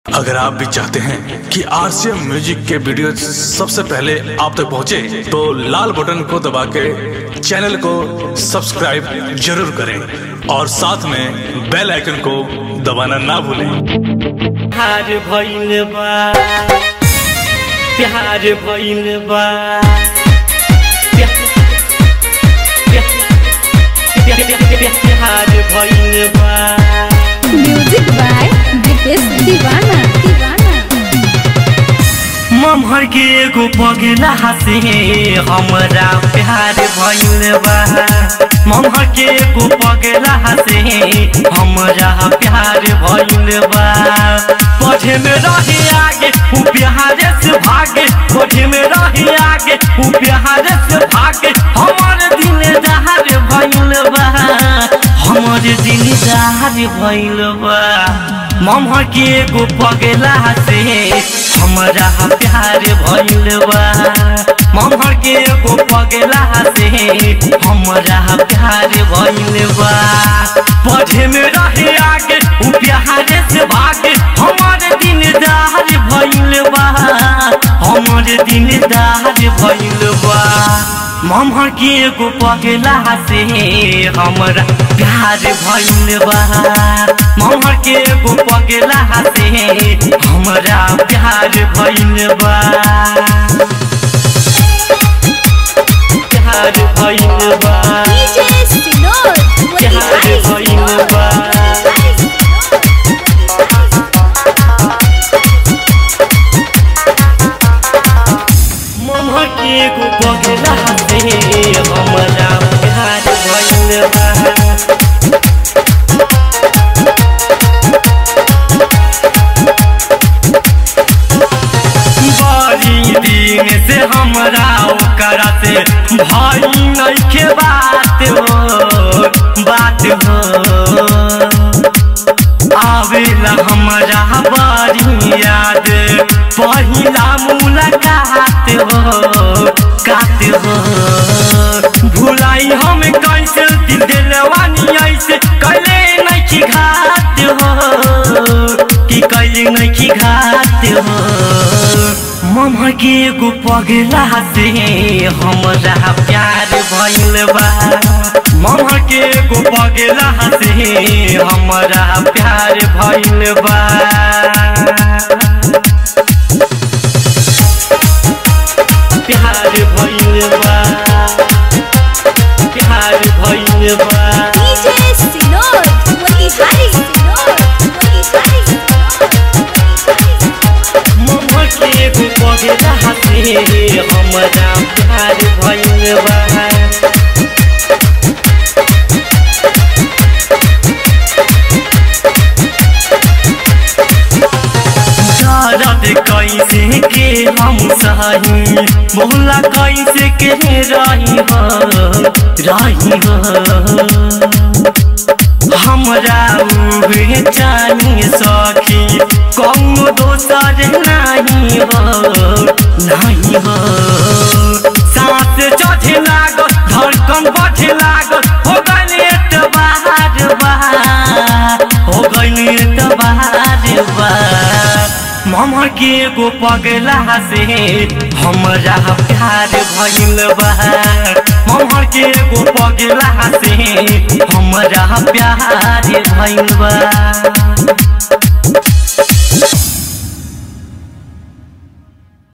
अगर आप भी चाहते हैं कि आरसीएम म्यूजिक के वीडियो सबसे पहले आप तक पहुंचे, तो लाल बटन को दबा के चैनल को सब्सक्राइब जरूर करें और साथ में बेल आइकन को दबाना ना भूलें प्यार भइल बा प्यार भइल बा प्यार भइल बा म्यूजिक बाय दीपेश दीवाना दीवाना ममहर के एगो पगला हसे हमरा प्यार भइल बा ममहर के एगो पगला हसे हमरा प्यार भइल बा पढ़े में रहे आगे उ प्यार से भागे पढ़े में रहे आगे उ प्यार से भागे हमर दिल दहार भइल बा हमर दिल दहार भइल बा ममहर के एगो पगला से हमरा प्यार भइल बा ममहर के एगो पगला से हमरा प्यार भइल बा पढ़े में रहे आगे उ प्यार से भागे हमर दिन दार भइल बा हमर दिन दार भइल बा ममहर के एगो पगला से हमरा प्यार भइल बा ममहर के एगो पगला से हमरा प्यार भइल बा प्यार भइल बा डीजे सिनोर प्यार भइल बा ममहर के एगो पगला से हमरा प्यार भइल बा बड़ी दिन से हमरा ओकरा से भाई नइखे बात हो बात हो आवेला हमरा बड़ी याद पहिला मुलाकात हो कात हो भुलाई हम कैसे दिल दिलवानी ऐसे कैले नइखी घात हो कि कैले नइखी घात हो ममहर के एगो पगला से हमरा प्यार भइल बा ममहर के एगो पगला से हमरा प्यार भइल बा प्यार भइल बा प्यार भइल बा डीजे सिनोर मोतिहारी सिनोर मोतिहारी ममहर के एगो पगला से हमरा प्यार भइल बा दर्द कैसे के हम सही मोहल्ला कैसे के रही हो रही हो हमरा उहे जानी सखी कौनो दोसर नहीं हो नहीं हो सांस चढ़े लागल धड़कन बढ़े लागल हो गइल एतबार बा हो गइल एतबार बा ममहर के एगो पगला से हमरा प्यार भइल बा ममहर के एगो पगला से हमरा प्यार भइल बा